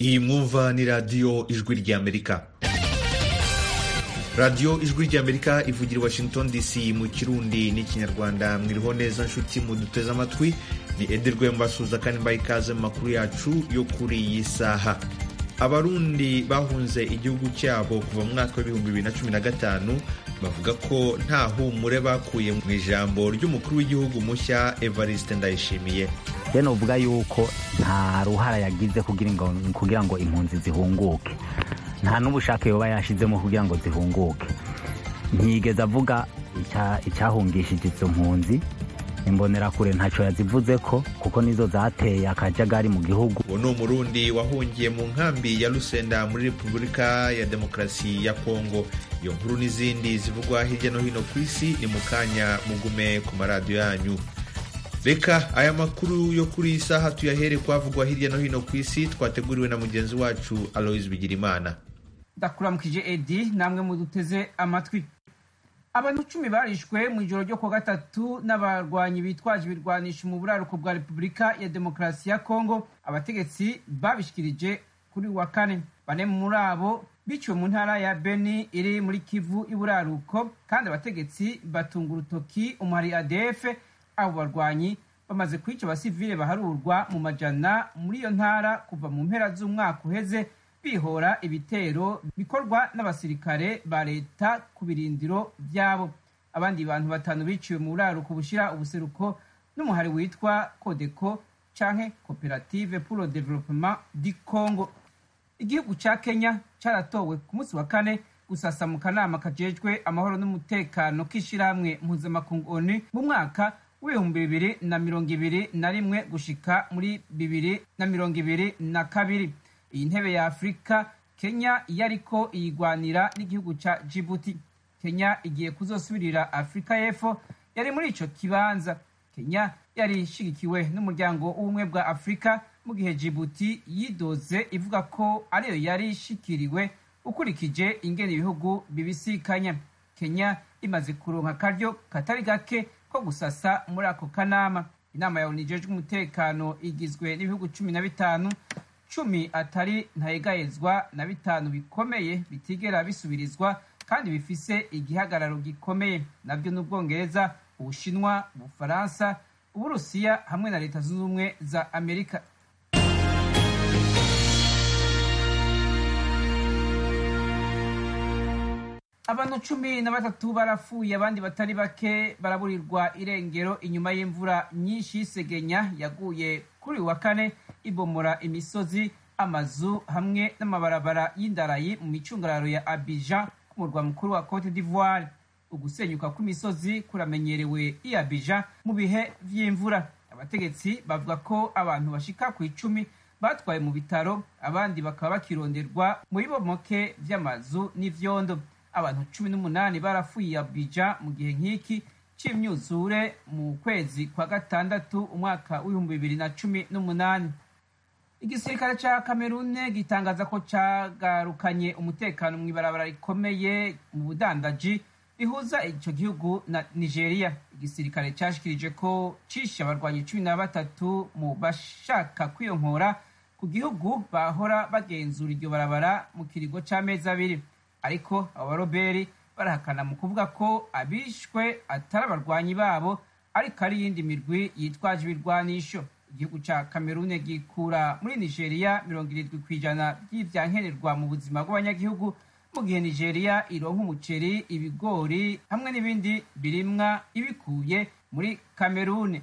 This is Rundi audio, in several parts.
iyi mwumva ni radiyo ijwi ry'amerika radiyo ijwi ry'amerika ivugira i washington dc mu kirundi n'ikinyarwanda mwiriho neza nshuti muduteze amatwi ni ederwe mbasuza kandi mbaye ikaze mu makuru yacu yo kuri iyi saha abarundi bahunze igihugu cyabo kuva mu mwaka w'ibihumbi bibiri na cumi na gatanu bavuga ko nta humure bakuye mu ijambo ry'umukuru w'igihugu mushya evariste ndayishimiye rero uvuga yuko nta ruhara yagize kugira ngo impunzi zihunguke nta n'ubushake yoba yashizemo kugira ngo zihunguke ntiyigeze avuga icyahungishije izo mpunzi imbonerakure ntacyo yazivuze ko kuko nizo zateye akajagari mu gihugu uwo ni umurundi wahungiye mu nkambi ya rusenda muri repubulika ya demokarasi ya kongo iyo nkuru n'izindi zivugwa hirya no hino ku isi ni mu kanya mugume ku maradiyo yanyu reka aya makuru yo kuri iyi saha tuyahere kwavugwa hirya no hino ku isi twateguriwe na mugenzi wacu aloise bigirimana ndakuramukije edi namwe muduteze amatwi abantu icumi barishwe mu ijoro ryo kuwa gatatu n'abarwanyi bitwaje ibirwanisho mu buraruko bwa repubulika ya demokarasi ya kongo abategetsi babishikirije kuri wa kane bane muri abo biciwe mu ntara ya beni iri muri kivu y'uburaruko kandi abategetsi batunga urutoki umuhari adf abo barwanyi bamaze kwica abasivile baharurwa mu majana muri iyo ntara kuva mu mpera z'umwaka uheze bihora ibitero bikorwa n'abasirikare ba leta ku birindiro byabo abandi bantu batanu biciwe mu buraruko bushyira ubuseruko n'umuhari witwa kodeko canke koperative pour le développement du congo igihugu ca kenya caratowe ku munsi wa kane gusasa mu kanama kajejwe amahoro n'umutekano k'ishirahamwe mpuzamakungu onu mu mwaka w'ibihumbi bibiri na mirongo ibiri na rimwe gushika muri bibiri na mirongo ibiri na kabiri iyi ntebe ya afurika kenya yariko iyigwanira n'igihugu ca jibuti kenya igiye kuzosubirira afurika y'epfo yari muri ico kibanza kenya yari ishigikiwe n'umuryango w'ubumwe bwa afurika mu gihe jibuti yidoze ivuga ko ariyo yari ishikiriwe ukurikije ingene ibihugu bibisikanya kenya imaze kuronka akaryo katari gake ko gusasa muri ako kanama inama ya unijejwe umutekano igizwe n'ibihugu cumi na bitanu cumi atari ntayegayezwa na bitanu bikomeye bitigera bisubirizwa kandi bifise igihagararo gikomeye nabyo n'ubwongereza ubushinwa ubufaransa uburusiya hamwe na leta zunze ubumwe za amerika abantu cumi na batatu barapfuye abandi batari bake baraburirwa irengero inyuma y'imvura nyinshi y'isegenya yaguye kuri uyu wa kane ibomora imisozi amazu hamwe n'amabarabara y'indarayi mu micungararo ya abijan ku murwa mukuru wa cote d'ivoire ugusenyuka kw'imisozi kuramenyerewe i abijan mu bihe vy'imvura abategetsi bavuga ko abantu bashika ku icumi batwaye mu bitaro abandi bakaba bakironderwa mu bibomoke vy'amazu n'ivyondo abantu cumi n'umunani barapfuye abija mu gihe nk'iki c'imyuzure mu kwezi kwa gatandatu umwaka w'ibihumbi bibiri na cumi n'umunani igisirikare ca kamerune gitangaza ko cagarukanye umutekano mw'ibarabara rikomeye mu budandaji rihuza ico gihugu na nigeria igisirikare cashikirije ko cishe abarwanyi cumi na batatu mu bashaka kwiyonkora ku gihugu bahora bagenzura iryo barabara mu kiringo c'amezi abiri ariko abo baroberi barahakana mu kuvuga ko abishwe atari abarwanyi babo ariko ari iyindi mirwi yitwaje ibirwanisho igihugu ca kamerune gikura muri nigeria mirongo irindwi ku ijana by'ivyankenerwa mu buzima bw'abanyagihugu mu gihe nigeria ironka umuceri ibigori hamwe n'ibindi birimwa ibikuye muri kamerune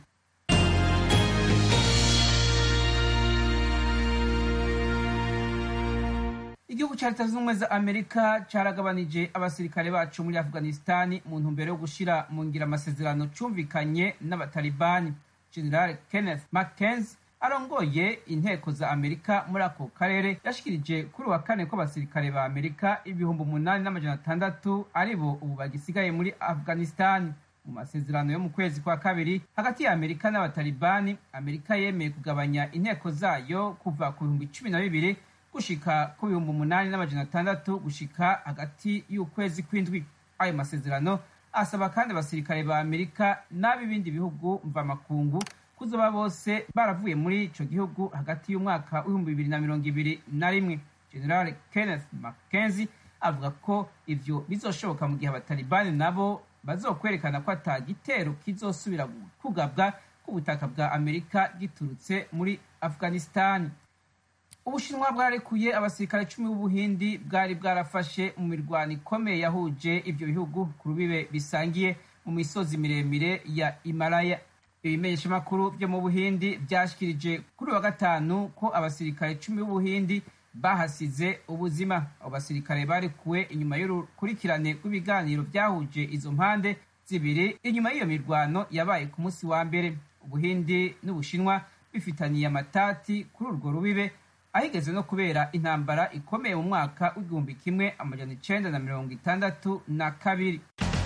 igihugu ca leta zunze ubumwe za amerika caragabanije abasirikare bacu muri afghanistani mu ntumbero yo gushira mu ngira amasezerano cumvikanye n'abatalibani general kenneth mckenzie arongoye inteko za amerika muri ako karere yashikirije kuri wa kane ko abasirikare ba amerika ibihumbi umunani n'amajana atandatu ari bo ubu bagisigaye muri afghanistani mu masezerano yo mu kwezi kwa kabiri hagati ya amerika n'abatalibani amerika yemeye kugabanya inteko zayo kuva ku bihumbi cumi na bibiri gushika ku bihumbi umunani n'amajana atandatu gushika hagati y'ukwezi kw'indwi ayo masezerano asaba kandi abasirikare ba amerika n'ab'ibindi bihugu mvamakungu kuzoba bose baravuye muri ico gihugu hagati y'umwaka w'ibihumbi bibiri na mirongo ibiri na rimwe general kenneth mackenzie avuga ko ivyo bizoshoboka mu gihe abatalibani nabo bazokwerekana ko ata gitero kizosubira kugabwa ku butaka bwa amerika giturutse muri afghanistani ubushinwa bwarekuye abasirikare cumi b'ubuhindi bwari bwarafashe mu mirwano ikomeye yahuje ivyo bihugu ku rubibe bisangiye mu misozi miremire ya himalaya ibimenyeshamakuru vyo mu buhindi vyashikirije kuri wa gatanu ko abasirikare cumi b'ubuhindi bahasize ubuzima abo basirikare barekuwe inyuma y'urukurikirane rw'ibiganiro vyahuje izo mpande zibiri inyuma y'iyo mirwano yabaye ku munsi wa mbere ubuhindi n'ubushinwa bifitaniye amatati kuri urwo rubibe ahigeze no kubera intambara ikomeye mu mwaka w'igihumbi kimwe amajana icenda na mirongo itandatu na kabiri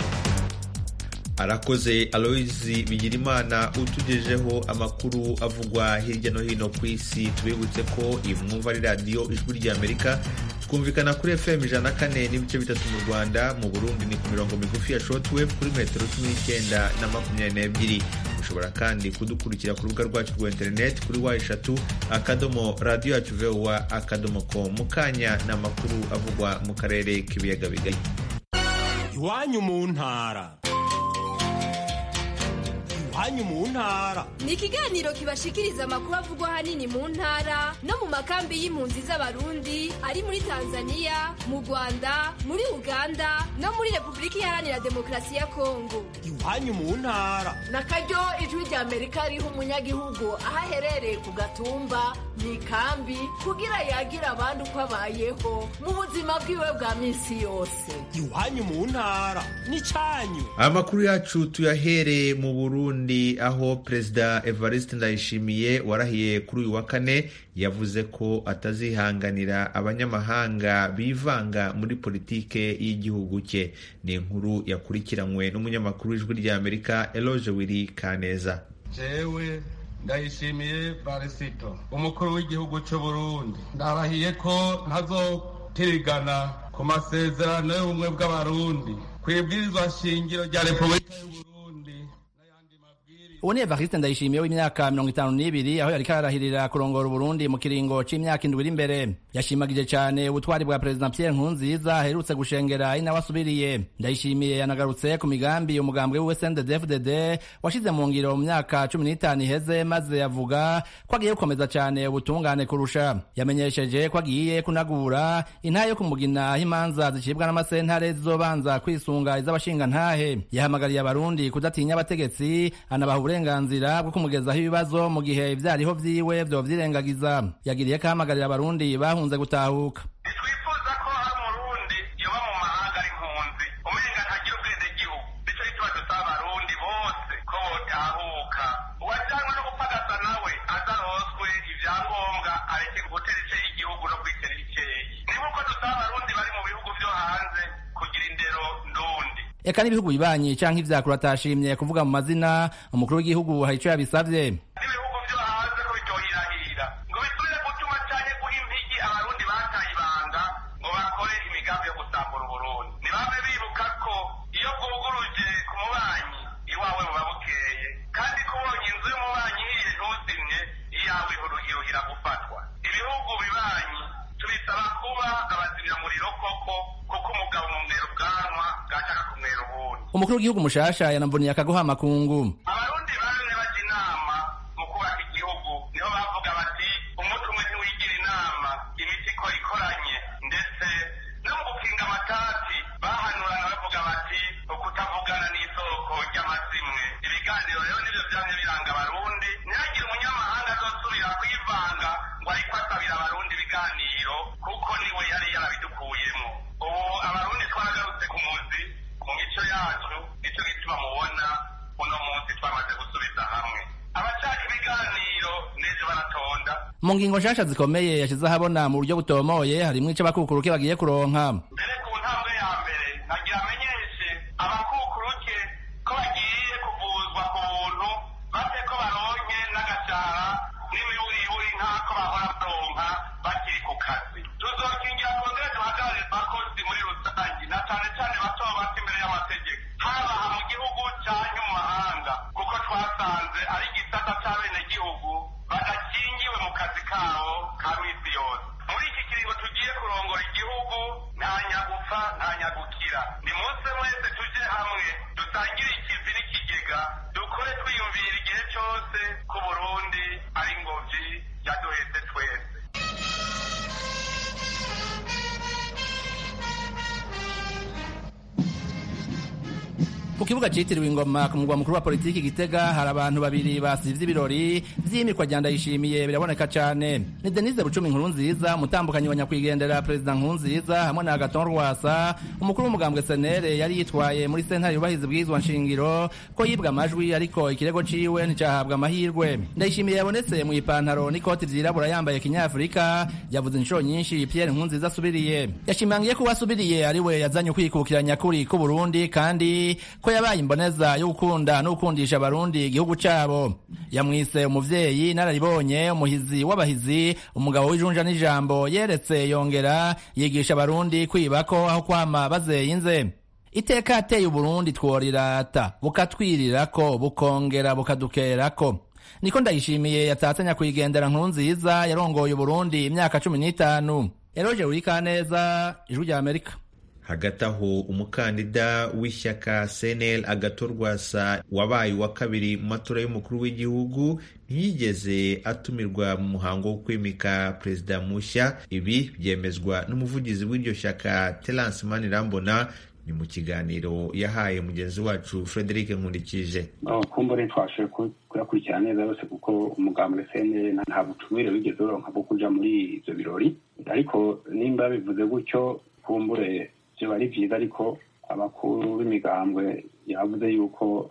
arakoze aloyizi bigirimana utugejeho amakuru avugwa hirya no hino ku isi tubibutse ko iyi mwumva ari radiyo ijwi ry'amerika twumvikana kuri fm ijana na kane n'ibice bitatu mu rwanda mu burundi ni ku mirongo migufi ya shortwave kuri metero cumi n'icyenda na makumyabiri n'ebyiri ushobora kandi kudukurikira ku rubuga rwacu rwa interineti kuri wa eshatu akadomo radiyo yacu vowa akadomo com mu kanya ni amakuru avugwa mu karere k'ibiyaga bigari iwanyu mu ntara iwanyu mu ntara ni ikiganiro kibashikiriza amakuru avugwa ahanini mu ntara no mu makambi y'impunzi z'abarundi ari muri tanzania mu rwanda muri uganda no muri repubulika iharanira demokarasi ya kongo iwanyu mu ntara na karyo ijwi rya amerika riha umunyagihugu aho aherereye ku gatumba mu ikambi kugira yagira abandi uko abayeho mu buzima bwiwe bwa minsi yose iwanyu mu ntara n'icyanyu amakuru yacu tuyahereye mu burundi aho perezida evariste ndayishimiye warahiye kuri uyu wa kane yavuze ko atazihanganira abanyamahanga bivanga muri politike y'igihugu cye ni inkuru yakurikiranywe n'umunyamakuru w'ijwi ry'amerika eloge wiri kaneza jewe ndayishimiye barisito umukuru w'igihugu cy'u burundi ndarahiye ko ntazotirigana ku masezerano y'ubumwe bw'abarundi ku ibwirizwa shingiro rya repubulika y'uburundi uwo ni evariste ndayishimiye w'imyaka mirongo itanu n'ibiri aho yariko ararahirira kurongora uburundi mu kiringo c'imyaka indwi iri imbere yashimagije cane ubutwari bwa perezida pierre nkurunziza aherutse gushengera ari nawe asubiriye ndayishimiye yanagarutse ku migambi umugambwe wiwe sndfdd washize mu ngiro mu myaka cumi n'itanu iheze maze avuga ko agiye gukomeza cane ubutungane kurusha yamenyesheje ko agiye kunagura intahe yo kumugina aho imanza zicibwa n'amasentare zizobanza kwisunga iz'abashingantahe yahamagariye abarundi kudatinya abategetsi anabaha uburenganzira bwo kumugezaho ibibazo mu gihe ivyariho vyiwe vyovyirengagiza yagiriye ko ahamagarira abarundi bahunze gutahuka ntitwifuza ko hari umurundi yoba mu mahanga ari impunzi umenga ntagira ubwenegihugu nico gituma dusaba abarundi bose ko botahuka uwajanywe no gupagasa nawe ataroswe ivyangombwa areke gutera ice y'igihugu no kwitera iceyi ni nk'uko dusaba abarundi bari mu bihugu vyo hanze kugira indero ndundi eka n'ibihugu bibanyi canke ivyakuru atashimye kuvuga mu mazina umukuru w'igihugu hari ico yabisavye n'ibihugu vyo hanze ko biryohirahira ngo bisubire gutuma canke guha impigi abarundi bataye ibanga ngo bakore imigambi yo gusambura uburundi ntibame bibuka ko iyo bwuguruje ku mubanyi iwawe buba bukeye kandi ko ubonye inzu y'umubanyi ihiye ntuzimye iyawe iruhira gufatwa ibihugu bibanyi tubisaba kuba abazimyamuriro koko kuko umugabo mu mwera ubwanwa bwashaka kumwera ubundi umukuru w'igihugu mushasha yanamvuniye akaguha amakungu abarundi bamwe bajya inama mu kubaka igihugu niho bavuga bati umutwe umwe ntiwigira inama imiti ikora ikoranye ndetse no mu gukinga amatati bahanurana bavuga bati ukutavugana n'isoko ry'amazimwe ibiganiro rero nivyo vyamye biranga abarundi ntihagire umunyamahanga azosubira kwivanga ngo ariko asabira abarundi ibiganiro kuko niwe yari yarabidukuyemo ubu abarundi twaragarutse ku muzi mu mico yacu nico gituma mubona uno munsi twamaze gusubiza hamwe abashaka ibiganiro n'ejo baratonda mu ngingo nshasha zikomeye yashize ahabona mu buryo butomoye harimwo ico abakukuruke bagiye kuronka mbere ku ntambwe ya mbere nagira amenyeshe abakukuruke ko bagiye kuvuzwa ku buntu bate ko baronke n'agashara n'imiburiburi nk'ako bahora baronka bakiri ku kazi tuzokingira twongere duhagarare abakozi muri rusange na cane cane bato bato imbere y'amategeko haba aha mu gihugu canke mu mahanga kuko twasanze ari igisata c'abene mwese tuje hamwe dusangire ikivi n'ikigega dukore twiyumvira igihe cyose ko burundi ari ingobyi yaduhetse twese ku kibuga citiriwe ingoma ku mugwa mukuru wa politiki gitega hari abantu babiri basivye ibirori vy'imikwa rya ndayishimiye biraboneka cane ni denise bucumi nkuru nziza umutambukanyi wa nyakwigendera perezida nkuru nziza hamwe na agaton rwasa umukuru w'umugambwe senere yari yitwaye muri sentare yubahiza bwizwa nshingiro ko yibwa amajwi ariko ikirego ciwe nticahabwa amahirwe ndayishimiye yabonetse mu ipantaro n'ikoti vyirabura yambaye kinyafurika yavuze inshuro nyinshi pierre nkuru nziza asubiriye yashimangiye ko uwasubiriye ari we yazanye ukwikukira nyakuri k'uburundi kandi ko yabaye imboneza yo gukunda no gukundisha abarundi igihugu cabo yamwise umuvyeyi nararibonye umuhizi w'abahizi umugabo w'ijunja n'ijambo yeretse yongera yigisha abarundi kwibako aho kwama bazeyinze iteka yateye uburundi tworirata bukatwirirako bukongera bukadukerako niko ndayishimiye yatatse nyakwigendera nkuru nziza yarongoye uburundi imyaka cumi n'itanu eroje urikaneza ijwi rya amerika hagati aho umukandida w'ishyaka cnl agatorwasa wabaye uwa kabiri mu matora y'umukuru w'igihugu ntiyigeze atumirwa mu muhango wo kwimika perezida mushya ibi byemezwa n'umuvugizi w'iryo shyaka terence manirambona ni mu kiganiro yahaye mugenzi wacu frederic nkundikije kumbure twashoboye kuyakurikirana neza yose kuko umugambi cnl nta butumire wigeze uronka bwo kuja muri ivyo birori ariko nimba bivuze gutyo kumbure vyoba ari vyiza ariko abakuru b'imigambwe yavuze yuko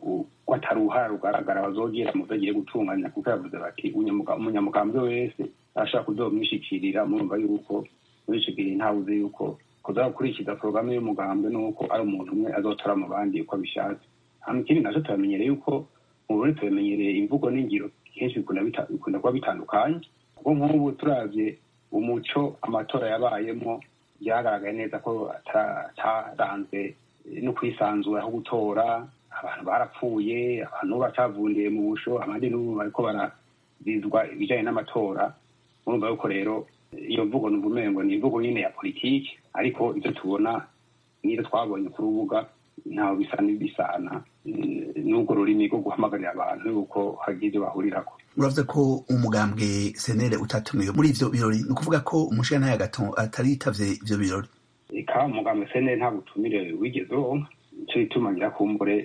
ko atari uruhara rugaragara bazogira mu vyo agiye gutunganya kuko yavuze bati umunyamugambwe wese arashobora kuzomwishikirira murumva yuko muri ico gihe ntawuze yuko kuza gukurikiza porogaramu y'umugambwe nuko ari umuntu umwe azotora mu bandi uko abishatse hama ikindi naco turamenyereye yuko mu burundi turamenyereye imvugo n'ingiro kenshi bikunda kuba bitandukanye kuko nk'ubu turavye umuco amatora yabayemo byagaragaye neza ko ataranzwe no kwisanzura aho gutora abantu barapfuye abantu bacavundiye mu busho abandi n'ubu bariko barazizwa ibijanye n'amatora murumva yuko rero iyo mvugo numva umengo ni imvugo nyine ya politiki ariko ivyo tubona n'ivyo twabonye ku rubuga ntaho bisa n'ibisana n'urwo rurimi rwo guhamagarira abantu yuko hagira ivyo bahurirako uravuze ko umugambwe senere utatumiwe muri ivyo birori ni ukuvuga ko umushirantahe gato atari yitavye ivyo birori eka umugambwe senere nta butumire wigeze uronka ico gituma nyirakumbure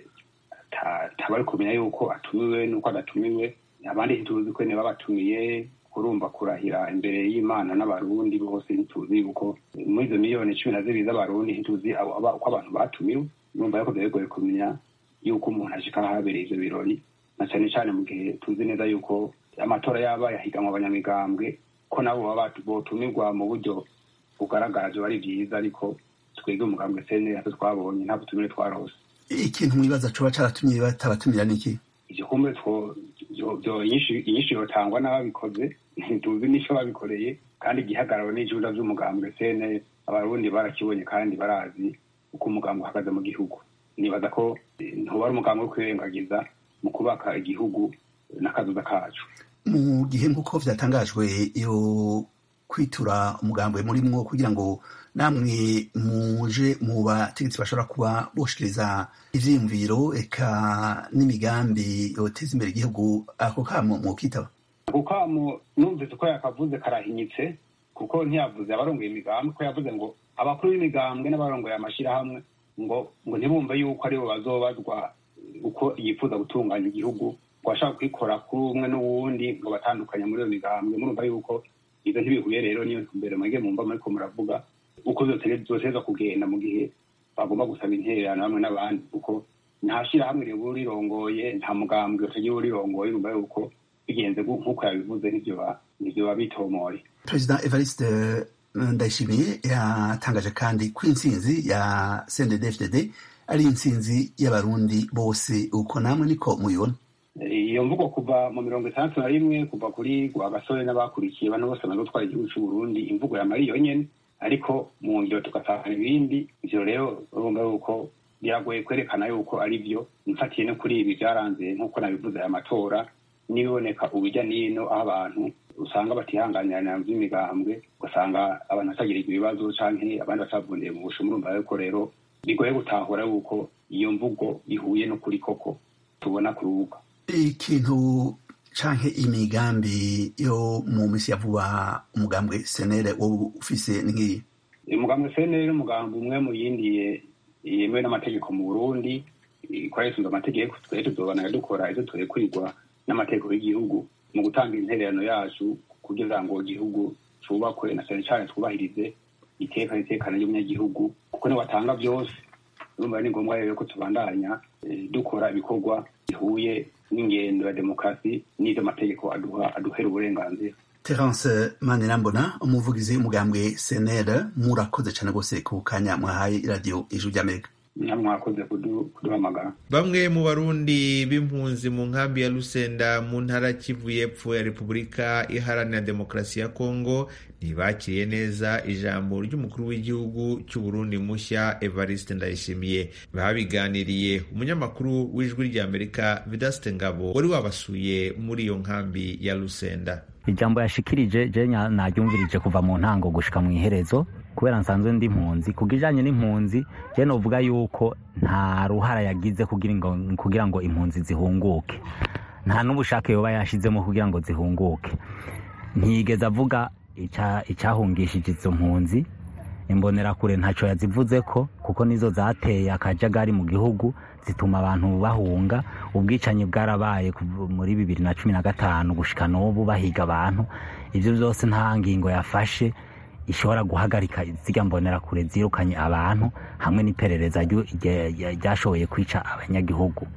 tabari kumenya yuko atumiwe n'uko adatumiwe abandi ntituzi ko niba batumiye kurumva kurahira imbere y'imana n'abarundi bose ntituzi yuko muri izo miliyoni cumi na zibiri z'abarundi ntituzi uko abantu batumiwe numva yuko vyagoye kumenya yuko umuntu ashika ahabereye ivyo birori na cane cane mu gihe tuzi neza yuko amatora yaba yahiganwa abanyamigambwe ko nabo baba botumirwa mu buryo bugaragara vyoba ari vyiza ariko twebwe umugambwe sene natwe twabonye nta butumire twarose ikintu mwibaza coba caratumye batabatumira niki ivyo kumbe inyinshi yotangwa n'ababikoze ntituzi n'ico babikoreye kandi igihagararo n'ijuda vy'umugambwe sene abarundi barakibonye kandi barazi uko umugambwe uhagaze mu gihugu nibaza ko ntuba ari umugambwe wo kwirengagiza mu kubaka igihugu n'akazuza kacu mu gihe nk'uko vyatangajwe yo kwitura umugambwe murimwo kugira ngo namwe muje mu bategetsi bashobora kuba boshikiriza ivyiyumviro eka n'imigambi yoteza imbere igihugu ako kamo mwokitaba ako kamo numvise ko yakavuze karahinyitse kuko ntiyavuze abarongoye imigambi ko yavuze ngo abakuru b'imigambwe n'abarongoye amashirahamwe ngo ngo ntibumve yuko aribo bazobazwa uko yifuza gutunganya igihugu ngo bashaka kwikora kuri umwe n'uwundi ngo batandukanye muri iyo migambwe murumva yuko ivyo ntibihuye rero niyo mbere mwege mumva muriko muravuga uko zoteza kugenda mu gihe bagomba gusaba intererano hamwe n'abandi kuko nta shirahamwe riba rirongoye nta mugambwe utagira urirongoye urumva yuko bigenze nk'uko yabivuze nivyo babitomoye perezida evariste ndayishimiye yatangaje kandi ko intsinzi ya cndd ari intsinzi y'abarundi bose uko namwe niko muyibona iyo mvugo kuva mu mirongo itandatu na rimwe kuva kuri gasore n'abakurikiye bano bose bamaze gutwara igihugu c'uburundi imvugo ya mariyo nyene ariko mu ngiro tugasanga ibindi ivyo rero urumva yuko biragoye kwerekana yuko ari vyo mfatiye no kuri ibi vyaranze nk'uko nabivuze aya matora n'ibiboneka ubujya n'ino aho abantu usanga batihanganirana vy'imigambwe ugasanga abantu batagirirwa ibibazo canke abandi batavundiye mu busho murumva yuko rero bigoye gutahura yuko iyo mvugo ihuye n'ukuri koko tubona ku rubuga ikintu canke imigambi yo mu misi ya vuba umugambwe senere wowe ufise nk'iyi umugambwe senere n'umugambi umwe mu yindi yemewe n'amategeko mu burundi ikoresheje amategeko twari tuzobana dukora ivyo turekurirwa n'amategeko y'igihugu mu gutanga intererano yacu kugira ngo igihugu cubakwe na cane cane twubahirize iteka n'itekano ry'umunyagihugu kuko niwatanga vyose urumva ni ngombwa rero ko tubandanya dukora ibikorwa bihuye n'ingendo ya demokarasi n'ivyo amategeko aduha aduhera uburenganzira terence manirambona umuvugizi w'umugambwe senere murakoze cane rwose ku kanya mwahaye iradiyo ijuru ry'amerika mwakoze kuduhamagara bamwe mu barundi b'impunzi mu nkambi ya lusenda mu ntara kivu y'epfo ya repubulika iharanira demokarasi ya kongo ntibakiriye neza ijambo ry'umukuru w'igihugu cy'uburundi mushya evariste ndayishimiye babiganiriye umunyamakuru w'ijwi ry'amerika vidaste ngabo wari wabasuye muri iyo nkambi ya lusenda ijambo yashikirije je naryumvirije kuva mu ntango gushika mu iherezo kubera nsanzwe ndi impunzi ku kijanye n'impunzi je novuga yuko nta ruhara yagize kugira ngo impunzi zihunguke nta n'ubushake yoba yashizemo kugira ngo zihunguke ntiyigeze avuga icyahungishije izo mpunzi imbonerakure ntacyo yazivuze ko kuko nizo zateye akajagari mu gihugu zituma abantu bahunga ubwicanyi bwarabaye muri bibiri na cumi na gatanu gushika n'ubu bahiga abantu ibyo byose nta ngingo yafashe ishobora guhagarika zirya mbonerakure zirukanye abantu hamwe n'iperereza ryashoboye kwica abanyagihugu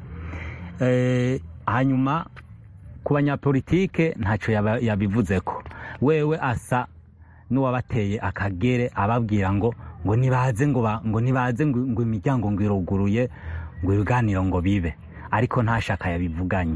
hanyuma ku banyapolitike ntacyo yabivuze ko wewe asa n'uwabateye akagere ababwira ngo ngo nibaze ngo ngo nibaze ngo imiryango ngo iruguruye ngo ibiganiro ngo bibe ariko nta shaka yabivuganye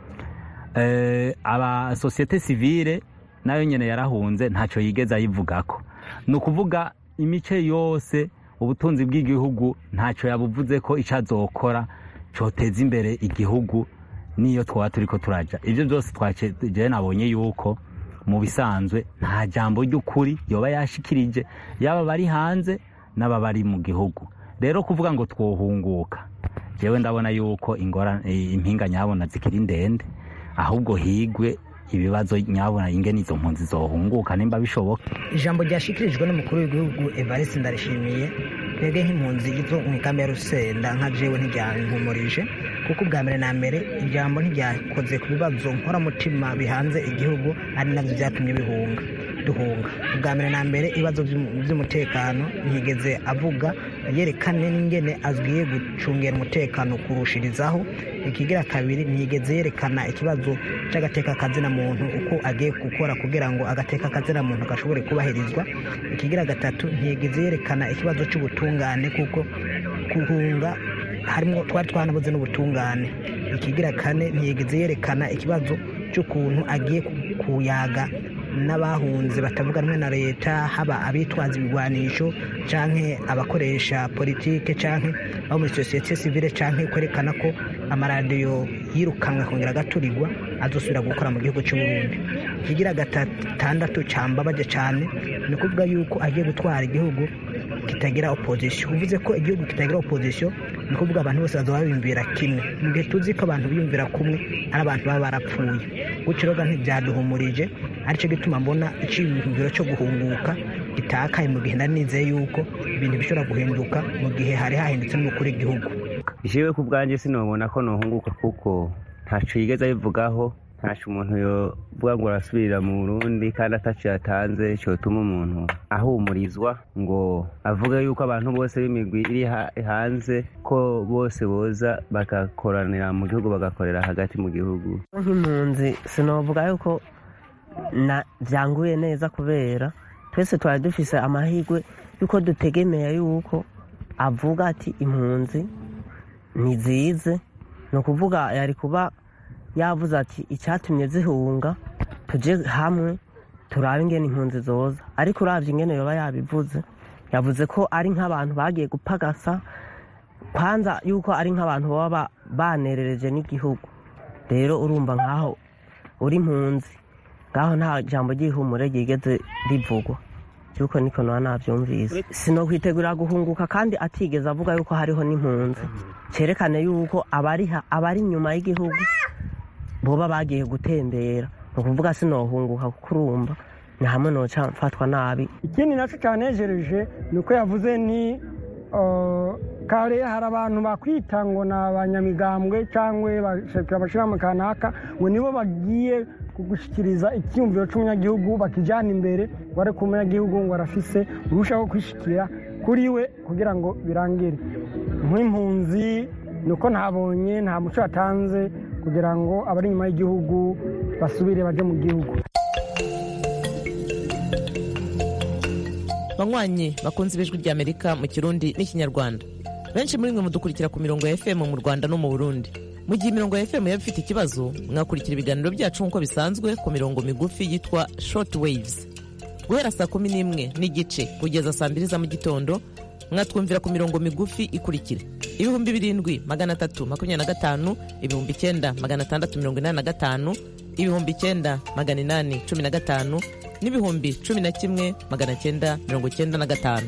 aba sosiyete sivile nayo nyine yarahunze ntacyo yigeze ayivugako ni ukuvuga imice yose ubutunzi bw'igihugu ntacyo yabuvuze ko icyo azokora cyoteza imbere igihugu n'iyo twaba turi ko turaja ibyo byose twaje nabonye yuko mu bisanzwe nta jambo ry'ukuri yoba yashikirije yaba bari hanze n'aba bari mu gihugu rero kuvuga ngo twohunguka jewe ndabona yuko impinga nyabona zikiri ndende ahubwo higwe ibibazo nyabona ingene izo mpunzi zohunguka nimba bishoboka ijambo ryashikirijwe n'umukuru w'igihugu evariste ndarishimiye twebwe nk'impunzi izo mu ikambi ya rusenda nka jewe ntiryankumurije kuko ubwa mbere na mbere ijambo ntiryakoze ku bibazo nkoramutima bihanze igihugu ari nabyo byatumye bihunga duhunga ubwa mbere na mbere ibibazo by'umutekano ntiyigeze avuga yerekane n'ingene azwiye gucungera umutekano kurushirizaho ikigira kabiri ntiyigeze yerekana ikibazo cy'agateka kazina muntu uko agiye gukora kugira ngo agateka kazina muntu gashobore kubahirizwa ikigira gatatu ntiyigeze yerekana ikibazo cy'ubutungane kuko guhunga harimo twari twanabuze n'ubutungane ikigira kane ntiyigeze yerekana ikibazo cy'ukuntu agiye kuyaga n'abahunze batavuga rumwe na leta haba abitwaza ibigwanisho canke abakoresha politike canke abo muri sosiyete sivile canke kwerekana ko amaradiyo yirukanwe akongera agaturirwa azosubira gukora mu gihugu cy'uburundi ikigira gatandatu cambabaje cane ni ukuvuga yuko agiye gutwara igihugu kitagira opozisiyo uvuze ko igihugu kitagira opozisiyo ni ukuvuga abantu bose bazaba biyumvira kimwe mu gihe tuzi ko abantu biyumvira kumwe ari abantu baba barapfuye gutyo rero ntibyaduhumurije aricyo gituma mbona icyiyumviro cyo guhunguka gitakaye mu gihe nari nizeye yuko ibintu bishobora guhinduka mu gihe hari hahindutse n'umukuru w'igihugu jewe ku bwanjye sinobona ko nohunguka kuko ntaco yigeze abivugaho ntaco umuntu yovuga ngo arasubirira mu burundi kandi ataco yatanze cotuma umuntu ahumurizwa ngo avuge yuko abantu bose b'imigwi iri hanze ko bose boza bagakoranira mu gihugu bagakorera hagati mu gihugu nk'impunzi sinovuga yuko na byanguye neza kubera twese twari dufise amahirwe yuko dutegemeye yuko avuga ati impunzi ntizize ni ukuvuga yari kuba yavuze ati icyatumye zihunga tujye hamwe turabe ingene impunzi zoza ariko urabye ingene yoba yabivuze yavuze ko ari nk'abantu bagiye gupagasa kwanza yuko ari nk'abantu baba banerereje n'igihugu rero urumva nk'aho uri impunzi ngaho nta jambo ry'ihumure ryigeze rivugwa yuko niko naba nabyumvise sinokwitegurira guhunguka kandi atigeze avuga yuko hariho n'impunzi cyerekane yuko abariha abari inyuma y'igihugu boba bagiye gutembera ni ukuvuga sinohunguka kuko urumva ni hamwe noca mfatwa nabi ikindi nacyo cyanejereje ni uko yavuze ni kare hari abantu bakwita ngo ni abanyamigambwe cyangwa abashyirahamwe kanaka ngo nibo bagiye gushyikiriza icyiyumviro cy'umunyagihugu bakijyana imbere ngo ariko umunyagihugu ngo arafise urushaho kwishyikira kuri we kugira ngo birangire nk'impunzi ni uko ntabonye nta muco yatanze kugira ngo abari inyuma y'igihugu basubire bajye mu gihugu banywanyi bakunze ibijwi ry'amerika mu kirundi n'ikinyarwanda benshi muri mwe mudukurikira ku mirongo ya fm mu rwanda no mu burundi mu gihe imirongo ya fm yaba ifite ikibazo mwakurikira ibiganiro byacu nk'uko bisanzwe ku mirongo migufi yitwa short waves guhera saa kumi n'imwe n'igice kugeza saa mbiri za mu gitondo mwatwumvira ku mirongo migufi ikurikira ibihumbi birindwi magana atatu makumyabiri na gatanu ibihumbi icyenda magana atandatu mirongo inani na gatanu ibihumbi icyenda magana inani cumi na gatanu n'ibihumbi cumi na kimwe magana cyenda mirongo cyenda na gatanu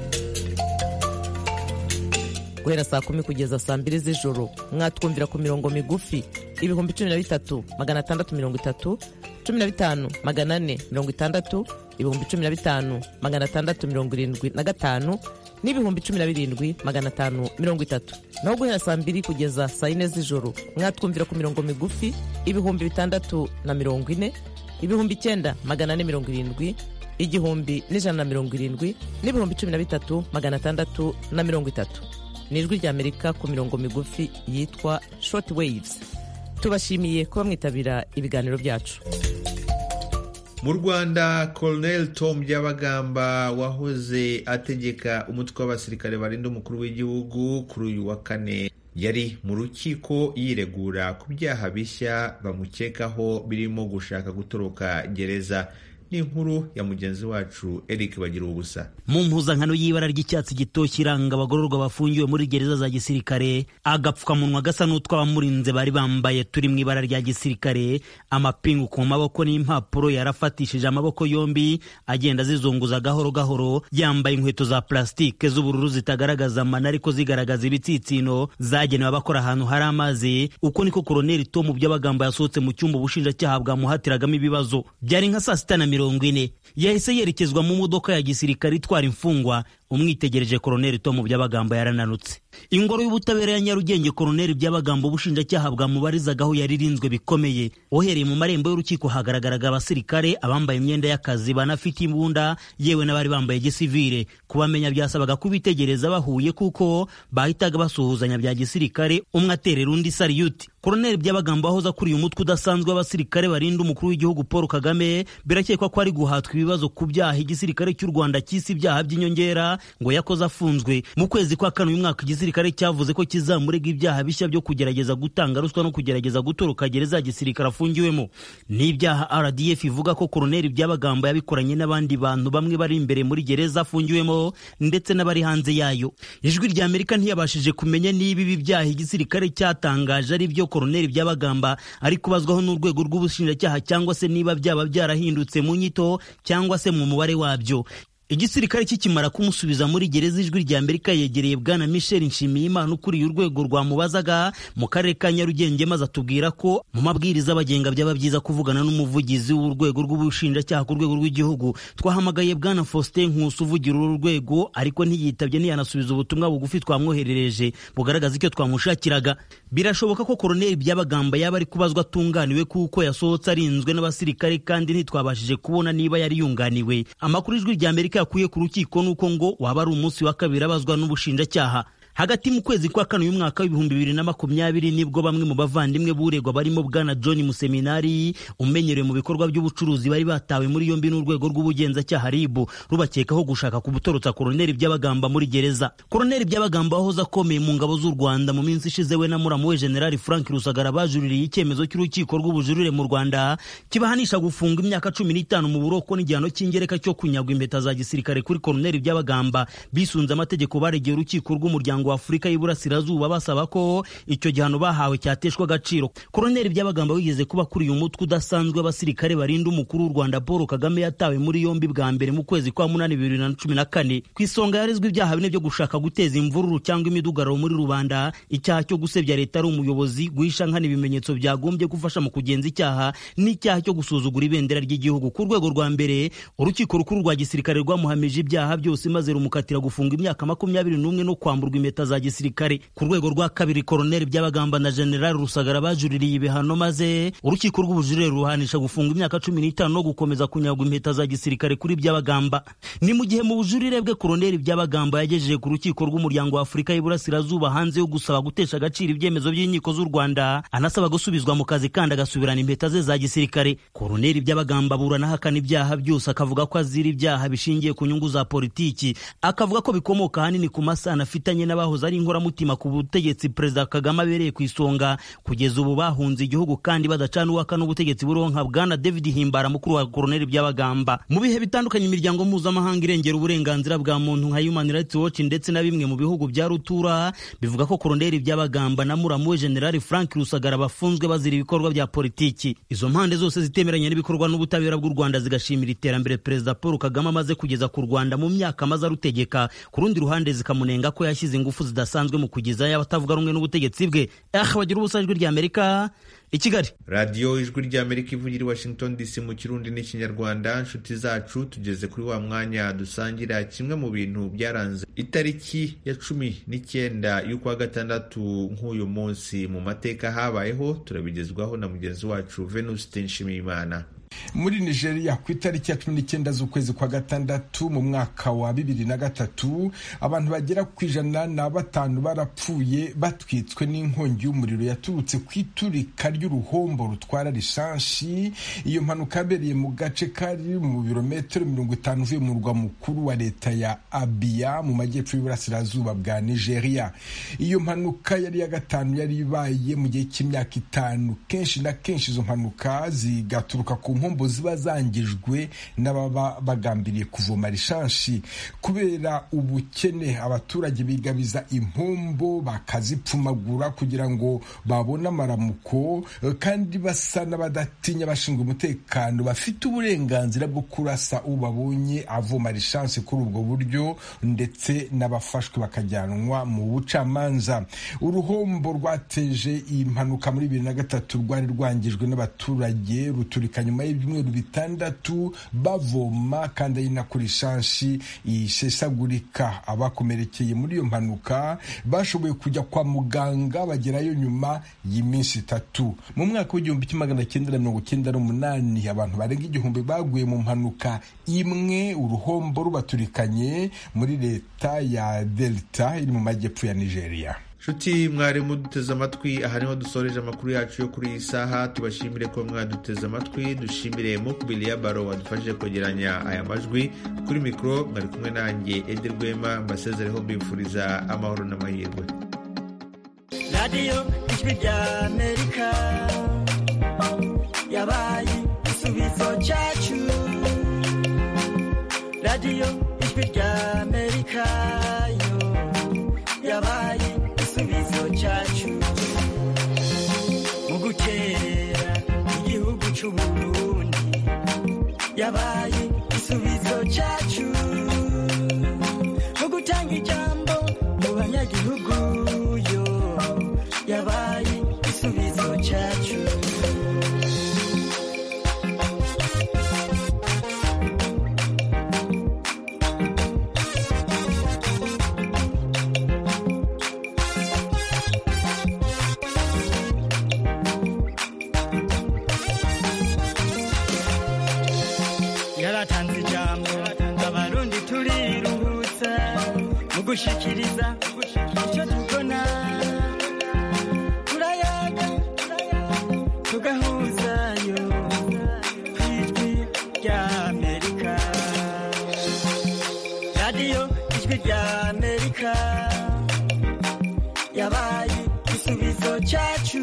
guhera saa kumi kugeza saa mbiri z'ijoro mwatwumvira ku mirongo migufi ibihumbi cumi na bitatu magana atandatu mirongo itatu cumi na bitanu magana ane mirongo itandatu ibihumbi cumi na bitanu magana atandatu mirongo irindwi na gatanu n'ibihumbi cumi na birindwi magana atanu mirongo itatu naho guhera saa mbiri kugeza saa yine z'ijoro mwatwumvira ku mirongo migufi ibihumbi bitandatu na mirongo ine ibihumbi icyenda magana ane mirongo irindwi igihumbi n'ijana na mirongo irindwi n'ibihumbi cumi na bitatu magana atandatu na mirongo itatu ni ijwi ry'amerika ku mirongo migufi yitwa short waves tubashimiye kuba mwitabira ibiganiro byacu mu rwanda colonel tom byabagamba wahoze ategeka umutwe w'abasirikare barinda umukuru w'igihugu kuri uyu wa kane yari mu rukiko yiregura ku byaha bishya bamukekaho birimo gushaka gutoroka gereza ni inkuru ya mugenzi wacu Eric bagira ubusa mu mpuzankano y'ibara ry'icyatsi gitoshye iranga abagororwa bafungiwe muri gereza za gisirikare agapfukamunwa gasa n'utw'abamurinze bari bambaye turi mu ibara rya gisirikare amapingu ku maboko n'impapuro yarafatishije amaboko yombi agenda azizunguza gahoro gahoro yambaye inkweto za plastique z'ubururu zitagaragaza amana ariko zigaragaza ibitsitsino zagenewe abakora ahantu hari amazi uko niko koroneli tomu by'abagambo yasohotse mu cyumba ubushinjacyaha bwamuhatiragamo ibibazo byari nka saa sita na mirongo ine yahise yerekezwa mu modoka ya gisirikare itwara imfungwa umwitegereje koroneli tomu by'abagambo yarananutse ingoro y'ubutabera ya nyarugenge koroneli by'abagambo ubushinjacyaha bwamubarizagaho yari irinzwe bikomeye uhereye mu marembo y'urukiko hagaragaraga abasirikare abambaye imyenda y'akazi banafite imbunda yewe n'abari bambaye gisivire kubamenya byasabaga kubitegereza bahuye kuko bahitaga basuhuzanya bya gisirikare umwe aterera undi sariyuti koroneli by'abagambo ahoza akuriye umutwe udasanzwe w'abasirikare barinda umukuru w'igihugu paul kagame birakekwa ko ari guhatwa ibibazo ku byaha igisirikare cy'u rwanda cy'isi ibyaha by'inyongera ngo yakoze afunzwe mu kwezi kwa kane uyu mwaka igisirikare cyavuze ko kizamurega ibyaha bishya byo kugerageza gutanga ruswa no kugerageza gutoroka gereza ya gisirikare afungiwemo n'ibyaha rdf ivuga ko koroneli by'abagambo yabikoranye n'abandi bantu bamwe bari imbere muri gereza afungiwemo ndetse n'abari hanze yayo ijwi rya amerika ntiyabashije kumenya niba ibi byaha igisirikare cyatangaje ari byo koroneli by'abagamba ari kubazwaho n'urwego rw'ubushinjacyaha cyangwa se niba byaba byarahindutse mu nyito cyangwa se mu mubare wabyo igisirikare kikimara kumusubiza muri gereza ijwi rya amerika yegereye bwana michel nshimiyimana ukuriye urwego rwamubazaga mu karere ka nyarugenge maze atubwira ko mu mabwiriza abagenga byaba byiza kuvugana n'umuvugizi w'urwego rw'ubushinjacyaha ku rwego rw'igihugu twahamagaye bwana faustin nkusi uvugira uru rwego ariko ntiyitabye ntiyanasubiza ubutumwa bugufi twamwoherereje bugaragaza icyo twamushakiraga birashoboka ko koroneli byabagamba yaba ari kubazwa atunganiwe kuko yasohotse arinzwe n'abasirikare kandi ntitwabashije kubona niba yari yunganiwe amakuru ijwi rya amerika yakuye ku rukiko nuko ngo waba ari umunsi wa kabiri abazwa n'ubushinjacyaha hagati mu kwezi kwa kane uyu mwaka w'ibihumbi bibiri na makumyabiri nibwo bamwe mu bavandimwe buregwa barimo bwana john museminari umenyerewe mu bikorwa by'ubucuruzi bari batawe muri yombi n'urwego rw'ubugenzacyaha ribu rubakekaho gushaka kubutorotsa koroneli by'abagamba muri gereza koroneli by'abagamba wahoze akomeye mu ngabo z'u rwanda mu minsi ishize we na muramu we generali frank rusagara bajuririye icyemezo cy'urukiko rw'ubujurire mu rwanda kibahanisha gufunga imyaka cumi n'itanu mu buroko n'igihano cy'ingereka cyo kunyagwa impeta za gisirikare kuri koroneli by'abagamba bisunze amategeko baregeye urukiko rw'umuryango w'umuryango wa afurika y'iburasirazuba basaba ko icyo gihano bahawe cyateshwa agaciro koroneli byabagamba wigeze kuba kuriye umutwe udasanzwe w'abasirikare barinda umukuru w'u rwanda paul kagame yatawe muri yombi bwa mbere mu kwezi kwa munani bibiri na cumi na kane ku isonga yarezwe ibyaha bine byo gushaka guteza imvururu cyangwa imidugararo muri rubanda icyaha cyo gusebya leta ari umuyobozi guhisha nkana ibimenyetso byagombye gufasha mu kugenza icyaha n'icyaha cyo gusuzugura ibendera ry'igihugu ku rwego rwa mbere urukiko rukuru rwa gisirikare rwamuhamije ibyaha byose maze rumukatira gufunga imyaka makumyabiri n'umwe no kwamburwa impeta za gisirikare ku rwego rwa kabiri koroneli byabagamba na generali rusagara bajuririye ibihano maze urukiko rw'ubujurire ruhanisha gufunga imyaka cumi n'itanu no gukomeza kunyagwa impeta za gisirikare kuri byabagamba ni mu gihe mu bujurire bwe koroneli byabagamba yagejeje ku rukiko rw'umuryango wa afurika y'iburasirazuba hanze yo gusaba gutesha agaciro ibyemezo by'inkiko z'u rwanda anasaba gusubizwa mu kazi kandi agasubirana impeta ze za gisirikare koroneli byabagamba aburana ahakana ibyaha byose akavuga ko azira ibyaha bishingiye ku nyungu za politiki akavuga ko bikomoka ahanini ku masano afitanye n'abahoze ari inkoramutima ku butegetsi perezida kagame abereye ku isonga kugeza ubu bahunze igihugu kandi badacana uwaka n'ubutegetsi buronka bwana david himbara mukuru wa koroneli byabagamba mu bihe bitandukanye imiryango mpuzamahanga irengera uburenganzira bwa muntu nka human rights watch ndetse na bimwe mu bihugu bya rutura bivuga ko koroneli byabagamba na muramu we generali frank rusagara bafunzwe bazira ibikorwa bya politiki izo mpande zose zitemeranya n'ibikorwa n'ubutabera bw'u rwanda zigashimira iterambere perezida paul kagame amaze kugeza ku rwanda mu myaka amaze arutegeka ku rundi ruhande zikamunenga ko yashyize ingufu zidasanzwe mu kugezayo abatavuga rumwe n'ubutegetsi bwe ah bagira ubusa ijwi rya amerika i kigali radiyo ijwi ry'amerika ivugira i washington dc mu kirundi n'ikinyarwanda inshuti zacu tugeze kuri wa mwanya dusangira kimwe mu bintu byaranze itariki ya cumi n'icyenda y'ukwa gatandatu nk'uyu munsi mu mateka habayeho turabigezwaho na mugenzi wacu venuste nshimiyimana muri nigeria ku itariki ya cumi n'icyenda z'ukwezi kwa gatandatu mu mwaka wa bibiri na gatatu abantu bagera ku ijana na batanu barapfuye batwitswe n'inkongi y'umuriro yaturutse ku iturika ry'uruhombo rutwara lisansi iyo mpanuka yabereye mu gace kari mu birometero mirongo itanu uvuye mu murwa mukuru wa leta ya abiya mu majyepfo y'uburasirazuba bwa nigeria iyo mpanuka yari iya gatanu yari ibaye mu gihe cy'imyaka itanu kenshi na kenshi izo mpanuka zigaturuka ku mpombo ziba zangijwe n'ababa bagambiriye kuvoma lishanshi kubera ubukene abaturage bigabiza impombo bakazipfumagura kugira ngo babone amaramuko kandi basa n'abadatinya abashinzwe umutekano bafite uburenganzira bwo kurasa ubabonye avoma lishanshi kuri ubwo buryo ndetse n'abafashwe bakajyanwa mu bucamanza uruhombo rwateje iyi mpanuka muri bibiri na gatatu rwari rwangijwe n'abaturage ruturika nyuma y'ibyumweru bitandatu bavoma kandi ari nako lishanshi ishesagurika abakomerekeye muri iyo mpanuka bashoboye kujya kwa muganga bagerayo nyuma y'iminsi itatu mu mwaka w'igihumbi kimwe magana cyenda na mirongo cyenda n'umunani abantu barenga igihumbi baguye mu mpanuka imwe uruhombo rubaturikanye muri leta ya delta iri mu majyepfo ya nigeria nshuti mwarimu duteze amatwi aha niho dusoreje amakuru yacu yo kuri iyi saha tubashimire ko mwaduteze amatwi dushimire mukubili ya baro wadufashije kwegeranya aya majwi kuri mikoro mwari kumwe nanjye ede rwema mbasezereho mbifuriza amahoro n'amahirwe radiyo ijwi rya amerika yabaye igisubizo cyacu radiyo ijwi rya amerika yo yabaye igisubizo cyacu mu gukerera igihugu cy'uburundi yabaye igisubizo cyacu mu gutanga ijambo mu banyagihugu yo yabaye igisubizo cyacu yaratanze ijambo abarundi turiruhutsa mu gushikiriza icyo tubona turayaga tugahuzayo ku ijwi rya amerika radiyo ijwi rya amerika yabaye igisubizo cyacu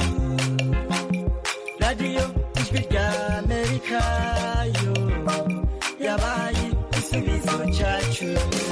radiyo ijwi rya amerika yo yabaye igisubizo cyacu